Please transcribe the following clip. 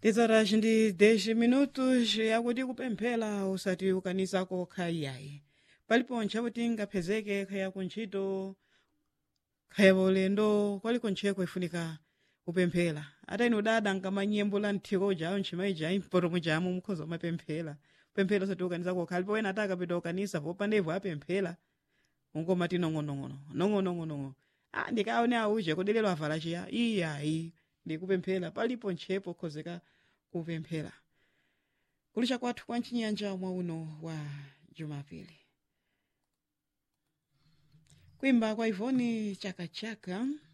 Tizaras ndi 10 minutos yakuti kupemphera usati ukanisako khayiyayi palipo ntchakuti ngaphezeke khaya kuntchito khaya paulendo kwaliko ntcheko ifunika kupemphera ata inu dada nkamanyembula nthiko jawo ntchimayi jayi mpotomo jamu mukhoza umapemphera kupemphera usati ukanisako khali powena ata akapita ukanisa popandevo apemphera ungomati nong'onong'ono nong'onong'ono ah ndikaone auje kodi lero avala chiya iyayi ndikupemphera palipo ntchepo khozeka kupemphera kulisha kwathu kwa mchinyanja mwa uno wa jumapili kuimba kwa ivoni chakachaka